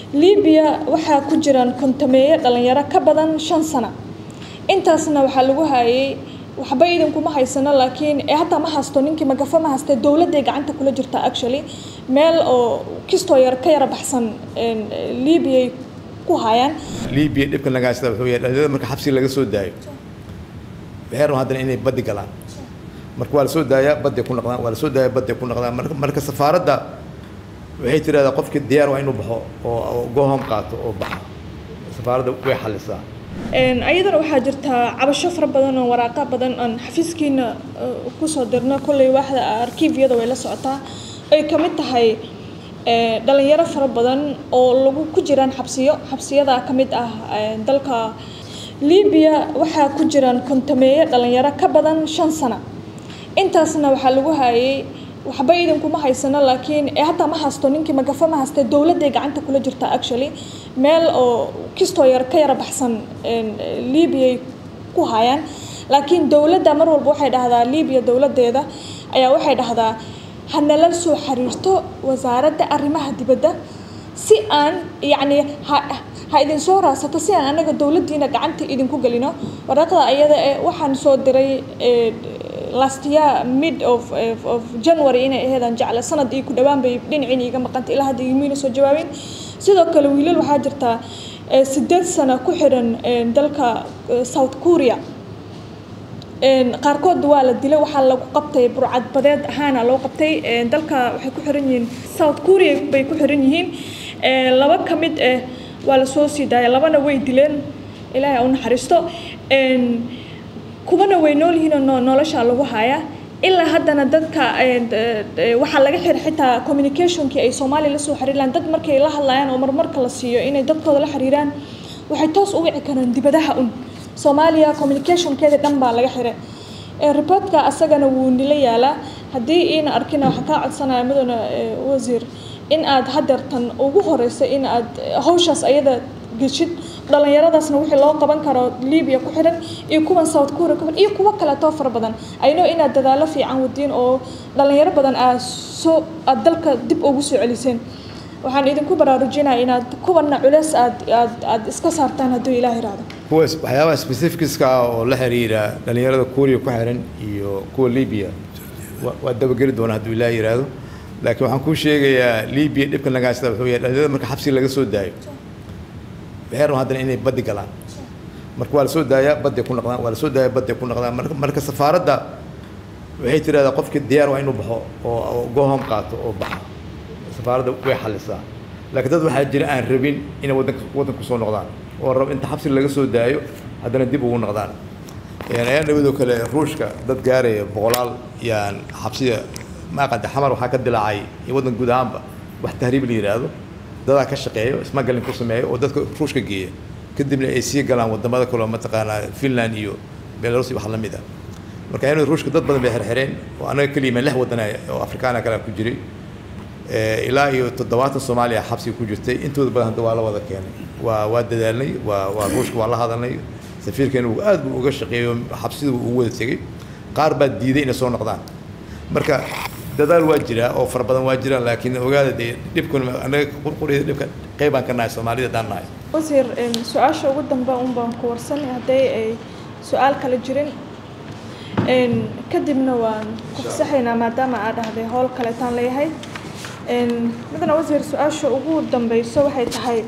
libiya waxaa ku jiraan kontameeye dhalinyaro ka badan shan sano intaasna waxaa lagu hayay waxba idinkuma haysano laakiin hataa ma haysto ninkii magafo ma hayste dowladday gacanta kula jirta actually meel oo kistoo yar ka yara baxsan libiya ku hayaan libiya dhibkan laga haysta wuxuu yahay dhalinyarada marka xabsiga laga soo daayo waxay rabaan haddana inay baddi galaan marka waa la soo daayaa badday ku noqdaan waa la soo daaya badday ku noqdaan marka marka safaaradda waxay tidhahdaa qofkii diyaar waa inuu baxo oo gohom qaato oo baxo safaaradda way xalisaa ayadana waxaa jirtaa cabasho fara badan oo waraaqa badan aan xafiiskiina kusoo dirno kolley waaxda arkiifyada way la socotaa ay ka mid tahay dhalinyaro fara badan oo lagu ku jiraan xabsiyo xabsiyada ka mid ah dalka libiya waxaa ku jiraan kontameeye dhalinyaro ka badan shan sano intaasna waxaa lagu hayay waxba idinkuma haysano laakiin hataa ma haysto ninkii magafo ma hayste dowladday gacanta kula jirta actually meel oo kistoo yar ka yara baxsan libiya ku hayaan laakiin dowladda mar walba waxay dhahdaa libiya dowladdeeda ayaa waxay dhahdaa hanala soo xiriirto wasaaradda arrimaha dibadda si aan yacni ha ha idin soo raadsato si aan anaga dowladdiina gacanta idinku gelino waraaqda ayada ee waxaan soo diray last year mid of of january inay aheedaan jecla sanad iyo ku dhawaan bay dhinacin iga maqantay ilaa hadda igmiina soo jawaabin sidoo kale wiilal waxaa jirta sideed sano ku xiran dalka south korea qaarkood waa la dilay waxaa lagu qabtay burcad badeed ahaana loo qabtay dalka waxay ku xiran yihiin south korea bay ku xiran yihiin laba ka mid ah waa la soo sii daaya labana way dileen ilaahay u naxariisto kuwana way nool yihiin oo nolosha lagu hayaa ilaa haddana dadka waxaa laga xiray xitaa communicationkii ay soomaaliya lasoo xiriirlaan dad markay la hadlayaan oo marmarka la siiyo inay dadkooda la xiriiraan waxay toos u wici karaan dibadaha un soomaaliya communicationkeeda dhan baa laga xiray reportka asagana wuu nila yaalaa haddii iina arkina waxaa kaa codsanaya mudane wasiir in aad hadeertan ugu horeyso in aad hawshaas ayada geshid dhalinyaradaasna wixii loo qaban karo libiya ku xiran iyo kuwan south korea ku xiran iyo kuwo kaleetoo fara badan ayno inaad dadaalo fiican wadiin oo dhalinyaro badan aad soo aad dalka dib ugu soo celiseen waxaan idinku baraarujinaya inaad kuwanna culeys aad aad aad iska saartaan hadduu ilaah yiraahdo kuwa waxyaabaha specificska ah oo la xiriira dhalinyarada korea ku xiran iyo kuwa libiya waa dabageli doona hadduu ilaah yiraahdo laakiin waxaan kuu sheegayaa libiya dhibkan laga haysta wuxuu yahay dhalinyarada marka xabsiga laga soo daayo waxay rabaan haddana inay baddi galaan marka waa la soo daayaa badday ku noqdaan waa la soo daaya badday ku noqdaan marka marka safaaradda waxay tidhahdaa qofkii diyaar waa inuu baxo oo gohom qaato oo baxo safaaradda way xalisaa laakiin dad waxaa jira aan rabin inay wadanka waddanku soo noqdaan oo rab inta xabsi laga soo daayo haddana dib ugu noqdaan ayaan dhawidoo kale ruushka dad gaaraya boqolaal yaan xabsiya ma aqanta xamar waxaa ka dilaacay iyo waddan guud ahaanba wax tahriib la yidhaahdo dadaa ka shaqeeyo smuggling ku sameeyo oo dadka ruushka geeya kadibna ay sii galaan wadamada kale mataqaanaa finland iyo belarus iyo wax la mid ah marka ayanu ruushka dad badan bay xirxireen oo anaga keliya lix wadan oo afrikaana kale ku jiray ilaa iyo toddobaatan soomaaliya xabsiga ku jirtay intooda badan hadda waa la wada keenay waa waa dadaalnay waa waa ruushka waa la hadalnay safiirkeena uu aad buu uga shaqeeyo xabsida uu ugu wada tegey qaar baa diiday inay soo noqdaan marka dadaal waa jiraa oo fara badan waa jiraan laakiin ogaada dee dhibkun anaga qurqurida dhibka qeybaan ka nahay soomaalida daan nahay wasiir su-aasha ugu dambe un baan ku warsanay hadday ay su-aal kale jirin kadibna waan ku fasaxaynaa maadaama aa dhahday howl kaleetaan leeyahay midna wasiir su-aasha ugu dambeyso waxay tahay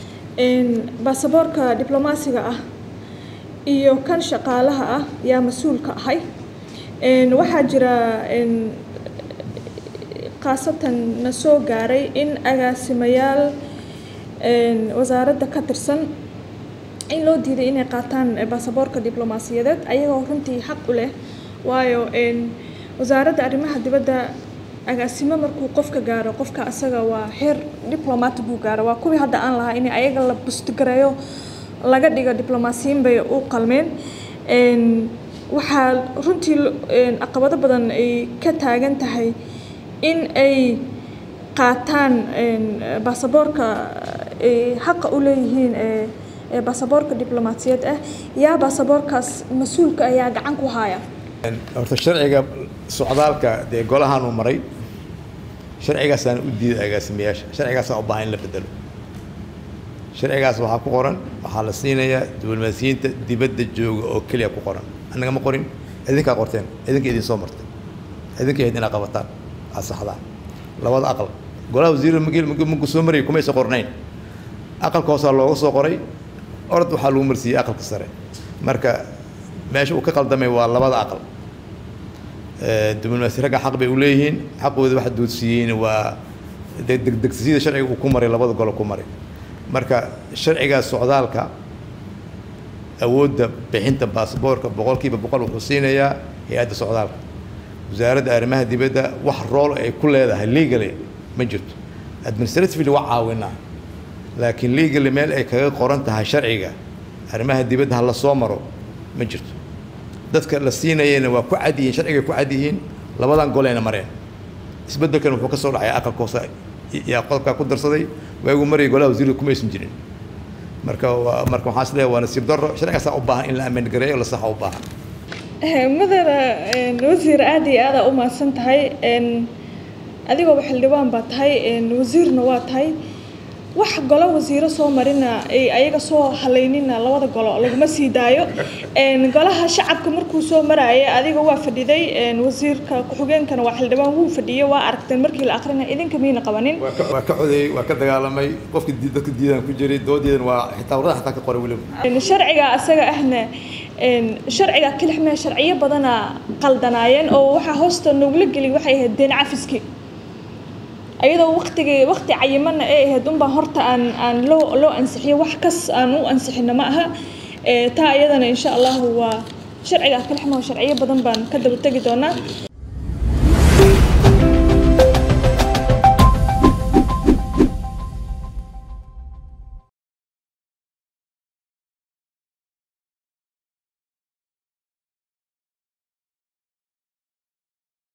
baasaboorka diblomaasiga ah iyo kan shaqaalaha ah yaa mas-uulka ahay waxaa jira khaasatan na soo gaaray in agaasimayaal wasaaradda ka tirsan in loo diiday inay qaataan baasaboorka diblomaasiyadeed ayagoo runtii xaq u leh waayo wasaaradda arrimaha dibadda agaasimo markuu qofka gaaro qofka asaga waa heer diplomat buu gaaro waa kuwii hadda aan lahaa in ayaga la bustigareeyo laga dhigo diblomaasiyiin bay u qalmeen waxaa runtii caqabado badan ay ka taagan tahay in ay qaataan baasaboorka xaqa u leeyihiin baasaboorka diblomaasiyad ah yaa baasaboorkaas mas-uulka ayaa gacan ku haya horta sharciga socdaalka dee golahaanu maray sharcigaasaan u diiday agaasimayaasha sharcigaasaa u baahan in la bedelo sharcigaas waxaa ku qoran waxaa la siinayaa diblomaasiyiinta dibadda jooga oo keliya ku qoran annaga ma qorin idinkaa qorteen idinka idin soo martay idinka ahayd inaad qabataan aad saxdaan labada aqal golaha wasiirada magu soo marayay kumaysa qornayn aqalka hoosaa looga soo qoray orod waxaa lagu marsiiyey aqalka sare marka meesha uu ka qaldamay waa labada aqal diblomaasi ragga xaq bay u leeyihiin xaqooda waxa doodsiiyeyna waa degdegsiyada sharciga uu ku maray labada golo ku maray marka sharcigaas socdaalka awoodda bixinta baasboorka boqolkiiba boqol wuxuu siinayaa hay-adda socdaalka wasaaradda arrimaha dibadda wax rool ay ku leedahay legally ma jirto administratively waa caawinaa laakiin legally meel ay kaga qoran tahay sharciga arrimaha dibadda ha la soo maro ma jirto dadka la siinayana waa ku cad yihiin sharcigay ku cad yihiin labadan goleyna mareen isbeddelkan wuxuu ka soo dhacay aqalka hoose yaa qodobkaa ku darsaday waagu marayay golaha wasiirada kuma aysan jirin marka waa marka waxaan isleeyahay waa nasiib darro sharcigaasaa u baahan in la ammaan gareeyo la saxa u baahan mudana wasiir aada iyo aada u mahadsan tahay adigooba xildhibaan baa tahay wasiirna waa tahay wax golo wasiiro soo marina ayaga soo halaynina labada golo laguma sii daayo golaha shacabka markuu soo maraya adiga waa fadhiday wasiirka ku-xigeenkana waa xildhibaan wuu fadhiyey waa aragteen markii la akrinaya idinka miyna qabanin waa ka codeeyey waa ka dagaalamay qofki dadka diidaan ku jiray doodeedan waa xitaa warada xataa ka qoray weliba sharciga asaga ahna sharciga kilixmee sharciyo badana qaldanaayeen oo waxaa hoosta noogla geliy waxay ahayd deen cafiski ayadoo waktigii wakti cayimana ay ahayd unbaa horta aan aan loo loo ansixiyo wax kas aan u ansixino ma aha taa iyadana insha allahu waa sharciga kalixmaho sharciyo badan baan ka daba tegi doonaa